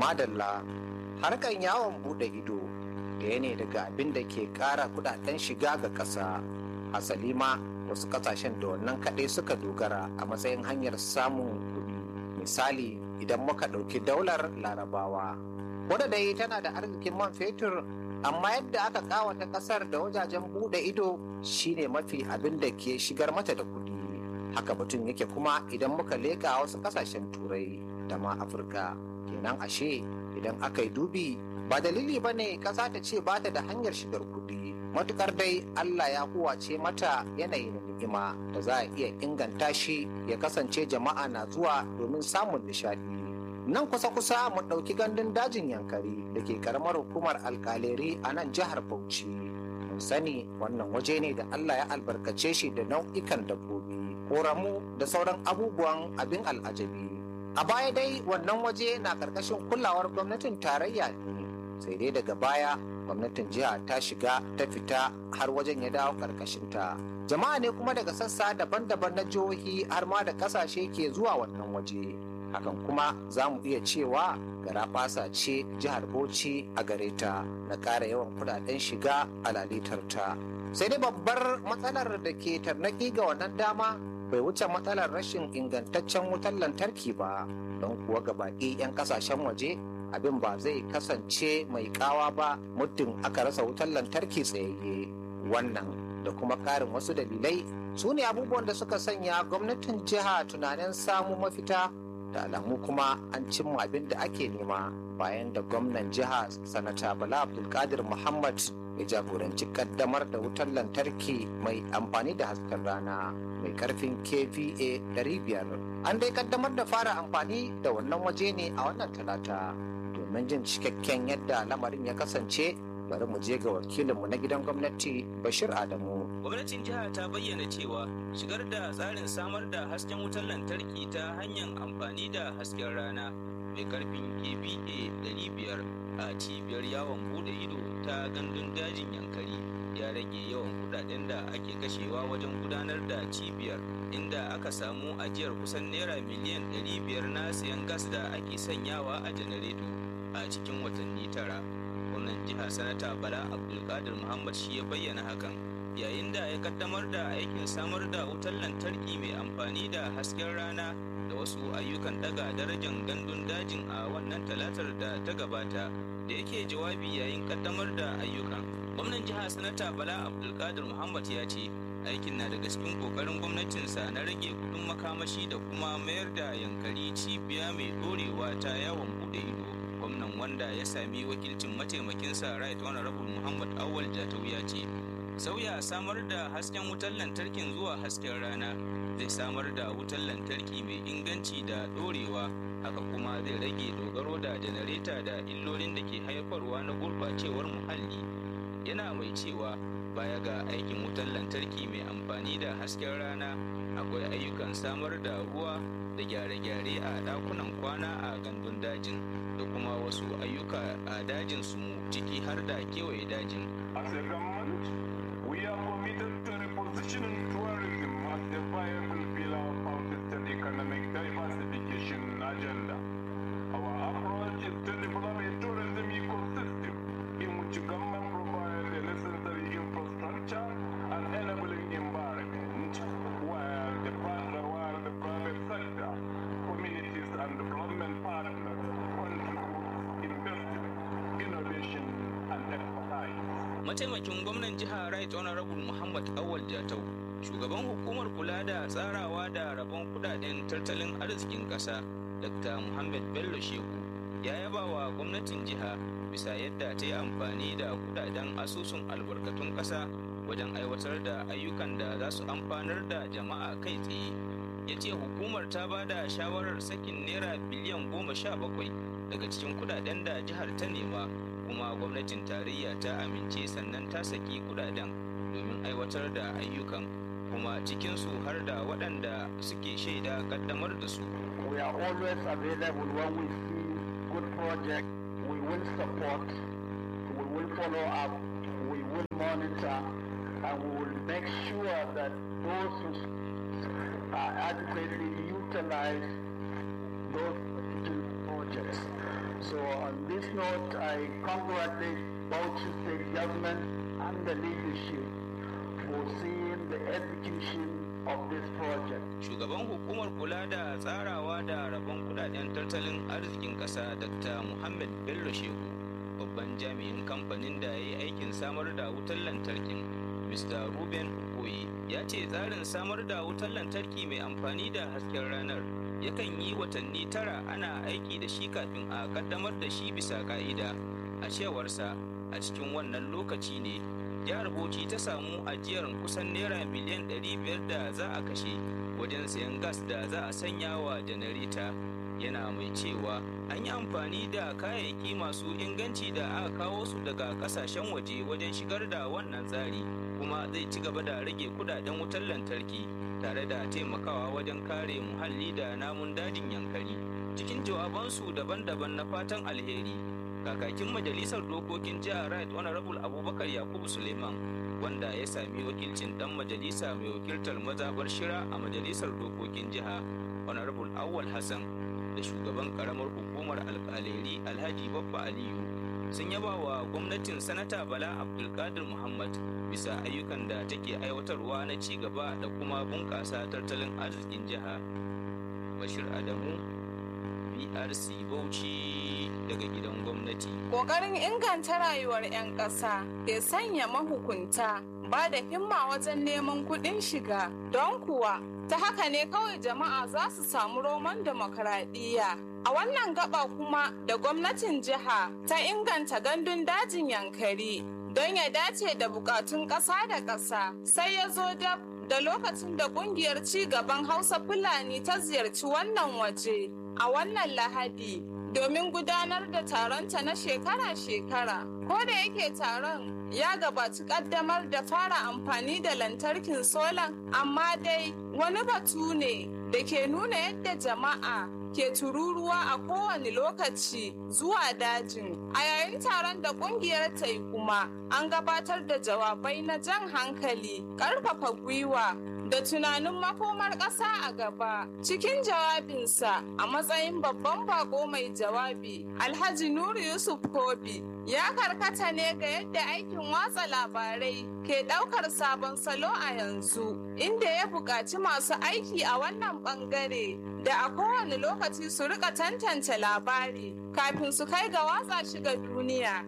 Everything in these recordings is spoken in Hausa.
madalla harkan yawon bude ido ɗaya ne daga abin da ke ƙara kudaden shiga ga ƙasa hasali ma wasu ƙasashen da wannan kaɗai suka dogara a matsayin hanyar samun kuɗi misali idan muka ɗauki daular larabawa wadda dai tana da arzikin man fetur amma yadda aka ƙawata ƙasar da wajajen bude ido shine mafi abin da ke shigar mata da kuɗi haka batun yake kuma idan muka leƙa wasu ƙasashen turai da ma afirka kenan ashe idan aka yi dubi ba dalili ba ne ƙasa ta ce ba ta da hanyar shigar kuɗi matukar dai allah ya huwace mata yanayi na ni'ima da za a iya inganta shi ya kasance jama'a na zuwa domin samun nishaɗi nan kusa-kusa mu ɗauki gandun dajin yankari da ke karamar hukumar alkaleri a nan jihar bauchi mun sani wannan waje ne da allah ya albarkace shi da nau'ikan dabbobi koramu da sauran abubuwan abin al'ajabi a baya dai wannan waje na karkashin kulawar gwamnatin tarayya ne sai dai daga baya gwamnatin jiha ta shiga ta fita har wajen ya dawo karkashinta jama'a ne kuma daga sassa daban-daban na jihohi har ma da kasashe ke zuwa wannan waje hakan kuma za mu iya cewa garaɓasa ce jihar bauchi a gare ta na ƙara yawan kudaden shiga a lalitarta sai dai babbar matsalar da ke tarnaki ga wannan dama bai wuce matsalar rashin ingantaccen wutar lantarki ba don kuwa ga baƙi 'yan kasashen waje abin ba zai kasance mai kawa ba muddin aka rasa wutar lantarki tsayayye wannan da kuma ƙarin wasu dalilai su ne abubuwan da suka sanya gwamnatin jiha tunanin samu mafita da alamu kuma an cimma abin da ake nema bayan da gwamnan jiha sanata bala abdulkadir muhammad ya jagoranci kaddamar da wutar lantarki mai amfani da hasken rana mai karfin kva 500 an dai kaddamar da fara amfani da wannan waje ne a wannan talata domin jin cikakken yadda lamarin ya kasance bari mu je ga wakilinmu na gidan gwamnati bashir adamu gwamnatin jiha ta bayyana cewa shigar da tsarin samar da hasken wutar lantarki ta hanyar amfani da hasken rana mai karfin kva 500 a cibiyar yawon bude ido ta gandun dajin yankari ya rage yawan kudaden da ake kashewa wajen gudanar da cibiyar inda aka samu ajiyar kusan naira miliyan 500 na sayan gas da ake sanyawa a janareto a cikin watanni tara gwamnan jiha sanata bala abdulkadir muhammad shi ya bayyana hakan yayin da ya kaddamar da aikin samar da wutar lantarki mai amfani da hasken rana da wasu ayyukan daga darajar gandun dajin a wannan talatar da ta gabata da yake jawabi yayin kaddamar da ayyukan gwamnan jiha sanata bala abdulkadir muhammad ya ce aikin na daga cikin kokarin gwamnatinsa na rage kudin makamashi da kuma mayar da yankari cibiya mai dorewa ta yawon bude ido gwamnan wanda ya sami wakilcin mataimakinsa right honorable muhammad awal jatau ya ce sauya samar da hasken wutar lantarkin zuwa hasken rana zai samar da wutar lantarki mai inganci da dorewa haka kuma zai rage dogaro da janareta da illolin da ke haifarwa na gurbacewar muhalli yana mai cewa baya ga aikin wutar lantarki mai amfani da hasken rana akwai ayyukan samar da ruwa da gyare-gyare a dakunan kwana a gandun dajin da kuma wasu ayyuka a dajin su ciki har da kewaye dajin As a government, we are committed to repositioning tourism as a viable pillar of our state economic diversification agenda. Our approach is to develop a tourism ecosystem in which government provides the necessary infrastructure and enabling environment, while the, partner, while the private sector, communities and development partners contribute investment, innovation and expertise. mataimakin gwamnan jiha right honorable muhammad awal jatau shugaban hukumar kula da tsarawa da rabon kudaden tattalin arzikin kasa dr muhammad bello shehu ya yaba wa gwamnatin jiha bisa yadda ta yi amfani da kudaden asusun albarkatun kasa wajen aiwatar da ayyukan da za su amfanar da jama'a kai tsaye ya ce hukumar ta ba da shawarar sakin naira biliyan goma sha bakwai daga cikin kudaden da jihar ta nema kuma gwamnatin tarayya ta amince sannan ta saki kudaden domin aiwatar da ayyukan kuma cikinsu har da waɗanda suke shaida kaddamar da su We are always available when we see good project. We will support, we will follow up, we will monitor, and we will make sure that those who are adequately utilize those projects. So note, I congratulate Bauchi State government and the leadership for seeing the execution of this project. Shugaban hukumar kula da tsarawa da rabon kudaden tattalin arzikin ƙasa Dr. Muhammad Bello Shehu, babban jami'in kamfanin da ya yi aikin samar da wutar lantarkin, Mr. Ruben Okoye, ya ce tsarin samar da wutar lantarki mai amfani da hasken ranar yakan yi watanni tara ana aiki da shi kafin a kaddamar da shi bisa ka'ida. A cewarsa, a cikin wannan lokaci ne jihar bauchi ta samu ajiyar kusan naira miliyan 500 da za a kashe wajen sayan gas da za a sanya wa janareta yana mai cewa an yi amfani da kayayyaki masu inganci da aka kawo su daga kasashen waje wajen shigar da wannan tsari kuma zai ci gaba da rage kudaden wutar lantarki tare da taimakawa wajen kare muhalli da namun dajin yankari cikin jawabansu daban-daban na fatan alheri kakakin majalisar dokokin jihar right honorable abubakar yakubu suleiman wanda ya sami wakilcin dan majalisa mai wakiltar mazabar shira a majalisar dokokin jiha honorable awwal hassan da shugaban karamar hukumar alkaleri alhaji babba aliyu sun yaba wa gwamnatin sanata bala abdulkadir muhammad bisa ayyukan da take aiwatarwa na ci gaba da kuma bunƙasa tattalin arzikin jiha bashir adamu brc bauchi daga gidan gwamnati Ƙoƙarin inganta rayuwar 'yan ƙasa ke sanya mahukunta ba da himma wajen neman kuɗin shiga don kuwa ta haka ne kawai jama'a za su samu roman demokaradiyya. A wannan gaba kuma da gwamnatin jiha ta inganta gandun dajin yankari don ya dace da bukatun ƙasa da ƙasa sai ya zo dab da lokacin da ƙungiyar ci gaban Hausa Fulani ta ziyarci wannan waje a wannan lahadi domin gudanar da taronta na shekara-shekara. Ko da yake taron ya gabaci kaddamar da fara amfani da lantarkin solan, amma dai wani batu ne da ke nuna yadda jama'a ke tururuwa a kowane lokaci zuwa dajin. A yayin taron da kungiyar ta yi kuma an gabatar da jawabai na jan hankali, ƙarfafa gwiwa da tunanin makomar ƙasa a gaba cikin jawabinsa a matsayin babban bako mai jawabi alhaji nuru yusuf kobi ya karkata ne ga yadda aikin watsa labarai ke ɗaukar sabon salo a yanzu inda ya buƙaci masu aiki a wannan ɓangare da a kowane lokaci su rika tantance labari kafin su kai ga watsa shi ga duniya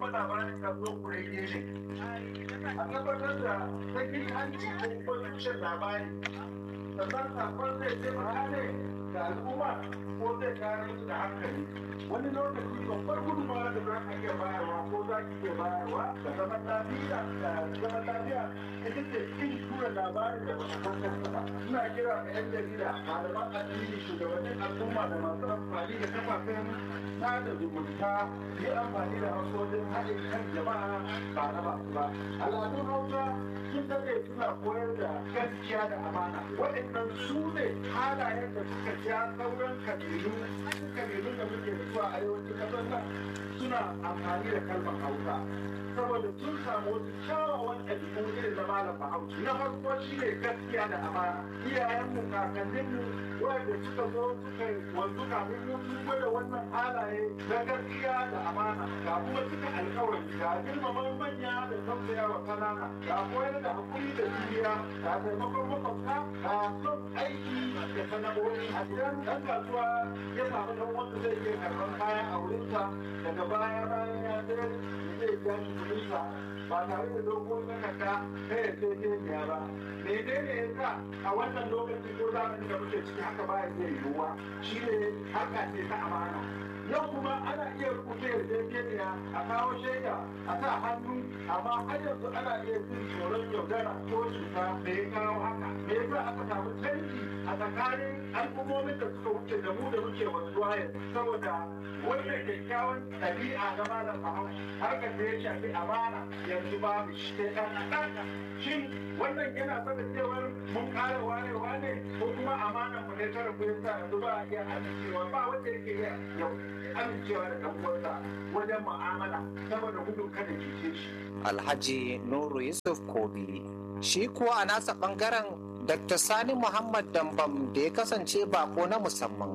a tabbatar da sakin hanci ko tushen labari sannan sakon zai taimaka ne ga al'umma ko zai kare su da hankali wani lokaci babbar gudunmawa da za ka iya bayarwa ko za ki iya bayarwa da zaman lafiya da zaman lafiya ita ce kin tura labarin da ba ta san ba ina kira ga yan jarida malaman addini shugabannin al'umma da masu amfani da kafafen sada zumunta yi amfani da hausojin haɗin kan jama'a ba na masu ba al'adun hausa sun daɗe suna koyar da gaskiya da amana waɗannan su ne halayen da suka ja sauran kabilu kabilu da muke da su a arewacin ƙasar nan suna amfani da kalmar hausa saboda sun samu wasu kyawawan ɗabi'u irin na malam bahaushe na farko shi ne gaskiya da amana iyayenmu kakanninmu wanda suka zo suka wanzu kafin mu sun gwada wannan halaye na gaskiya da amana ga kuma suka alkawari ga girmama manya da tausaya wa kanana ga koyar da hakuri da juriya ga taimakon makwabta ga son aiki da sana'o'i a idan ɗan kasuwa ya samu ɗan wanda zai iya karɓar kaya a wurinsa daga baya bayan ya sayar zai biya shi kuɗinsa ba tare da dogon takarda ta yarjejeniya ba menene ya sa a wannan lokaci ko zamanin da muke ciki haka baya iya yiwuwa shi ne haka ce ta amana yau kuma ana iya rubuta yarjejeniya a kawo shaida a sa hannu amma har yanzu ana iya jin tsoron yaudara ko cuta da ya kawo haka me yasa aka samu canji a tsakanin al'ummomin da suka wuce da mu da muke wanzuwa yanzu saboda wannan kyakkyawan ɗabi'a na malam bahaushe harkar da ya shafi amana yanzu babu shi sai ɗan kaɗan shin wannan yana saka cewar mun ƙara warewa ne ko kuma amanan mu ne ta rabu yasa yanzu ba a iya amincewa ba wanda yake iya yau amincewa da ɗan uwansa wajen mu'amala saboda gudun kada cuce shi. Alhaji Nuru Yusuf Kobi shi kuwa a nasa ɓangaren Dr. Sani Muhammad Dambam da ya kasance bako na musamman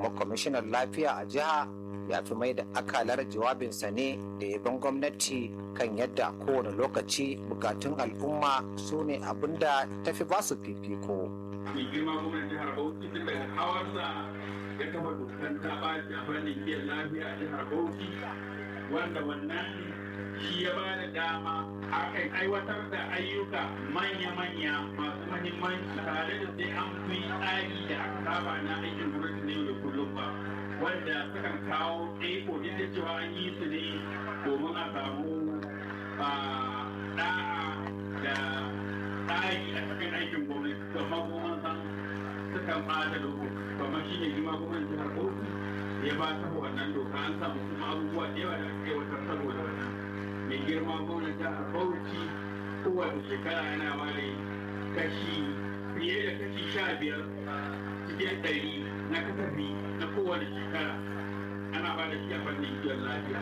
kuma kwamishinan lafiya a jiha ya fi mai da akalar jawabinsa ne da yaban gwamnati kan yadda kowane lokaci bukatun al'umma su ne abin da tafi ba su fifiko. mai girma gwamnan jihar bauchi tun daga hawarsa ya kafa dukkan ta ɓaci a fannin kiyan lafiya a jihar bauchi wanda wannan shi ya ba da dama akan aiwatar da ayyuka manya-manya masu mahimmanci tare da sai an fi tsari da aka saba na aikin gwamnati na yau da kullum ba wanda sukan kawo tsaiko duk da cewa an yi su ne domin a samu da'a da tsari a cikin aikin gwamnati amma kuma san sukan ɓata lokaci kamar shi ne jima gwamnati jihar bauchi ya ba ta wannan doka an samu kuma abubuwa da yawa da aka aiwatar saboda wannan mai girma gwamnati jihar bauchi kowace shekara yana ware kashi fiye da kashi sha biyar cikin ɗari na kasafi na kowane shekara ana ba da shi a fannin kiwon lafiya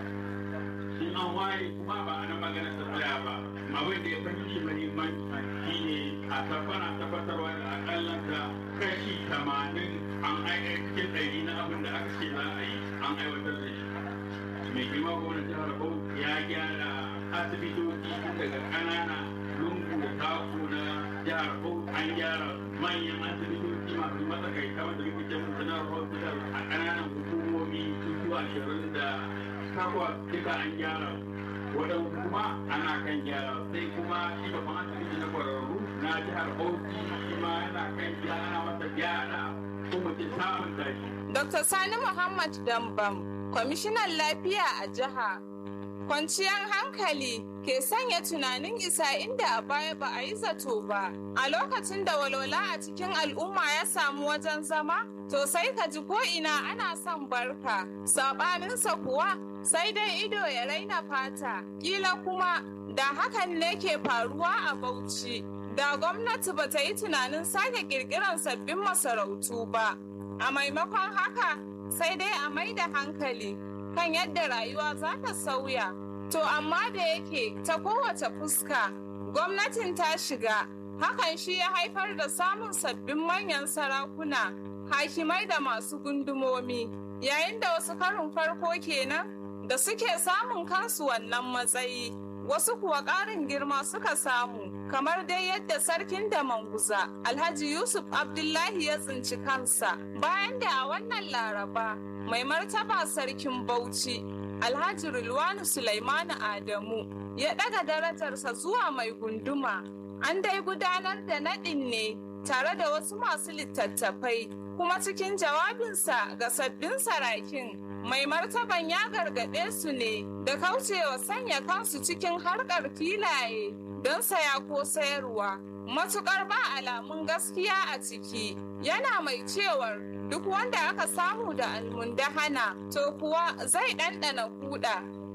in an ware kuma ba a nan magana ta tsaya ba abin da ya fahimci mahimmanci shi ne a tabbana tabbatarwa da akalla da kashi tamanin an aika cikin ɗari na abin da aka ce za a yi an aiwatar da shi mai girma gwamnati jihar Bauchi ya gyara asibitoci tun daga ƙanana lungu da taku na jihar Bauchi an gyara manyan asibitoci masu matsakaita wanda muke ce musu na hospital a ƙananan hukumomi su ashirin da takwas duka an gyara waɗansu kuma ana kan gyara sai kuma shi babban asibiti na kwararru na jihar Bauchi shi ma yana kan gyara ana masa gyara ko mutum samun tashi. Dr. Sani Muhammad Dambam, kwamishinan lafiya a jiha. Kwanciyar hankali ke sanya tunanin isa inda a baya ba a yi zato ba. A lokacin da walwala a cikin al'umma ya samu wajen zama, to sai ka ji ko ina ana son barka. Saɓaninsa kuwa sai dai ido ya raina fata. Kila kuma da hakan ne ke faruwa a Bauchi. Da gwamnati ba ta yi tunanin sake kirkiran sabbin masarautu ba. A maimakon haka sai dai a mai da hankali kan yadda rayuwa za ta sauya. To amma da yake ta kowace fuska gwamnatin ta shiga hakan shi ya haifar da samun sabbin manyan sarakuna, hakimai da masu gundumomi, yayin da wasu karin farko kenan da suke samun kansu wannan matsayi. Wasu kuwa ƙarin girma suka samu, kamar dai yadda sarkin da manguza Alhaji Yusuf Abdullahi ya tsinci kansa bayan da a wannan laraba mai martaba sarkin Bauchi Alhaji Rilwanu Sulaimanu Adamu ya ɗaga darajarsa zuwa mai gunduma. An dai gudanar da naɗin ne tare da wasu masu littattafai kuma cikin jawabinsa ga sabbin sarakin mai martaban ya gargaɗe su ne da kaucewa sanya kansu cikin harkar filaye don saya ko sayarwa matukar ba alamun gaskiya a ciki yana mai cewar duk wanda aka samu da almundahana to kuwa zai ɗanɗana kuɗa